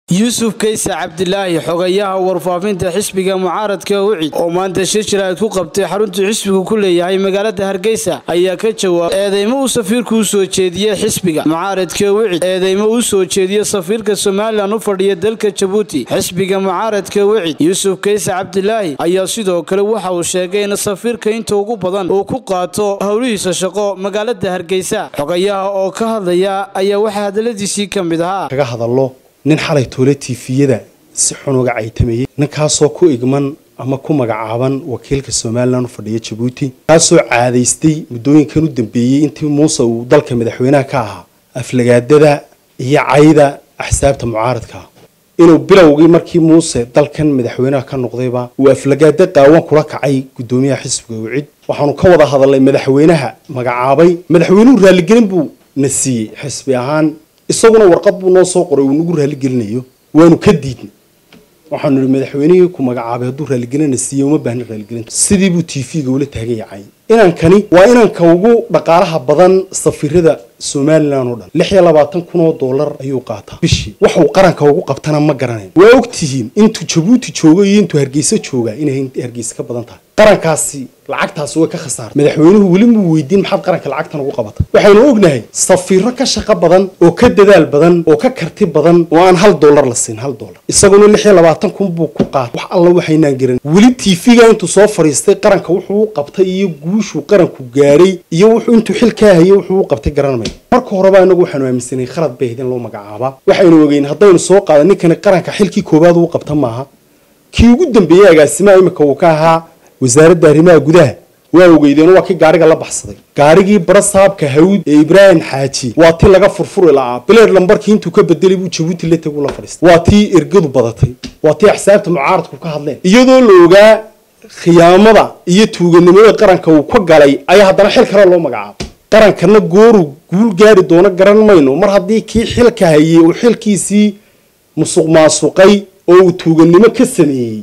yuusuf kayse cabdilaahi xogayaha warfaafinta xisbiga mucaaradka wicid oo maanta shir jiraad ku qabtay xaruntuu xisbigu ku leeyahay magaalada hargeysa ayaa ka jawaabay eedeymo uu safiirku u soo jeediyey xisbiga mucaaradka wicid eedeymo uu soo jeediye safiirka somalilan u fadhiya dalka jabuuti xisbiga mucaaradka wicid yuusuf kayse cabdilaahi ayaa sidoo kale waxa uu sheegay in safiirka inta ugu badan uu ku qaato howlihiisa shaqo magaalada hargeysa xogayaha oo ka hadlaya ayaa waxaa hadaladiisii ka mid ahaa kaga hadallo nin xalay toole tiifiyada si xun uga caytamayay ninkaasoo ku igman ama ku magacaaban wakiilka somalilan u fadhiya jabuuti kaasoo caadaystay muddooyinkan u dambeeyey intii muuse uu dalka madaxweynaha ka ahaa aflagaadada iyo cayda axsaabta mucaaradka inuu bilowgii markii muuse dalkan madaxweynaha ka noqdayba uu aflagaada qaawan kula kacay guddoomiyaha xisbiga wicid waxaanu ka wada hadalnay madaxweynaha magacaabay madaxweynuhu raalligelin buu na siiyey xisbi ahaan isaguna warqad buu noo soo qoray uu nagu raaligelinayo waanu ka diidnay waxaanu nihi madaxweynihii ku magacaabay hadduu raaligelina siiye uma baahna raaligelinta sidii buu t v-ga ula taagan yacay inankani waa inanka ugu dhaqaalaha badan safiirada somalilan oo dhan lix iyo labaatan kun oo dollar ayuu qaataa bishii waxuu qaranka ugu qabtana ma garanayn waa og tihiin intuu jabuuti joogo iyo intuu hargeysa jooga inay hargeysa ka badan tahay qarankaasi lacagtaasi way ka khasaartay madaxweynuhu weli muu weydiin maxaad qaranka lacagtan ugu qabatay waxaynu ognahay safiiro ka shaqo badan oo ka dadaal badan oo ka karti badan oo aan hal dollar la siin hal dollar isaguna lix iyo labaatan kun buu ku qaatay wax alla waxaynaan garan weli t v-ga intuu soo fadhiistay qaranka wuxuu u qabtay iyo guushuu qaranku gaadhay iyo wuxuu intuu xil kaa hayay wuxuu u qabtay garanmay marka horeba inagu waxaanu aaminsanay khalad bay ahayd in loo magacaabaa waxaynu ogeyn haddaynu soo qaada ninkani qaranka xilkii koowaad uu qabta maaha kii ugu dambeeyey agaasimaha imika uu ka ahaa wasaaradda arrimaha gudaha waa ogeydeen waa kii gaariga la baxsaday gaarigii barasaabka hawd ee ibraahim xaaji waa tii laga furfuri la'aa bileed lambarkii intuu ka bedelay buu jabuuti la tegu la fadhiistay waa tii ergadu badatay waa tii axsaabta mucaaradku ka hadleen iyadoo la ogaa khiyaamada iyo tuuganimada qaranka uu ka galay ayaa haddana xil kale loo magacaabay qarankana gooru guul gaari doono garan mayno mar haddii kii xilka hayey uu xilkiisii musuq maasuqay oo uu tuugannimo ka sameeyey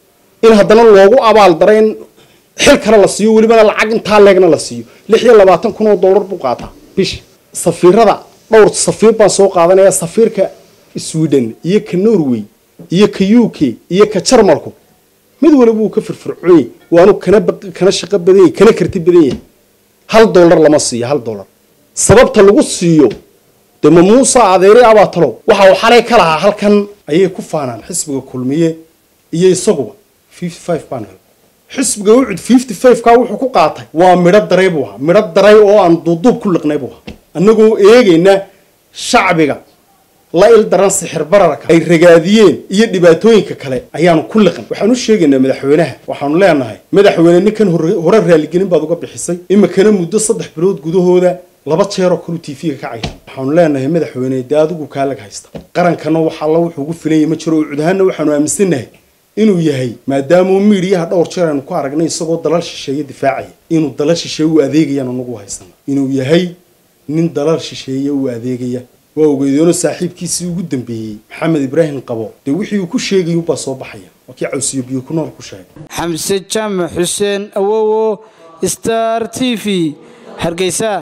in haddana loogu abaal dara in xil kale la siiyo welibana lacag intaa leegna la siiyo lix iyo labaatan kun oo dollar buu qaataa bishi safiirada dhowr safiir baan soo qaadanaya safiirka sweden iyo ka norway iyo ka u k iyo ka jarmalku mid waliba wuu ka firfircooyey waanu kana kana shaqo badan yahay kana karti badan yahay hal dollar lama siiyo hal dollar sababta lagu siiyo dee ma muuse adeeri abaatalo waxa uu xalay ka lahaa halkan ayay ku faanaan xisbiga kulmiye iyo isaguba baan xisbiga wucud fifty five ka wuxuu ku qaatay waa midho daray buu ahaa midho daray oo aan duuduub ku liqnay buu ahaa annagoo eegayna shacbiga la il daran sixir bararka ay ragaadiyeen iyo dhibaatooyinka kale ayaanu ku liqan waxaan u sheegaynaa madaxweynaha waxaanu leenahay madaxweyne ninkan hore raaligelin baad uga bixisay imikana muddo saddex bilood gudahooda laba jeeroo kalu t v-ga ka cayta waxaanu leenahay madaxweyne dee adigu kaalag haysta qarankana wax alla wuxuu ugu filanya ma jiro ucudahaanna waxaanu aaminsannahay inuu yahay maadaamau miidhiyaha dhowr jeer aynu ku aragnay isagoo dalal shisheeye difaacaya inuu dalal shisheeye u adeegayaan anagu haysana inuu yahay nin dalal shisheeye u adeegaya waa ogeydeenoo saaxiibkiisii ugu dambeeyey maxamed ibraahim qabo dee wixii uu ku sheegay ubaa soo baxaya waa kii cawsiyo biyo ku nool ku sheegay xamse jaamac xuseen awowo star t v hargeysa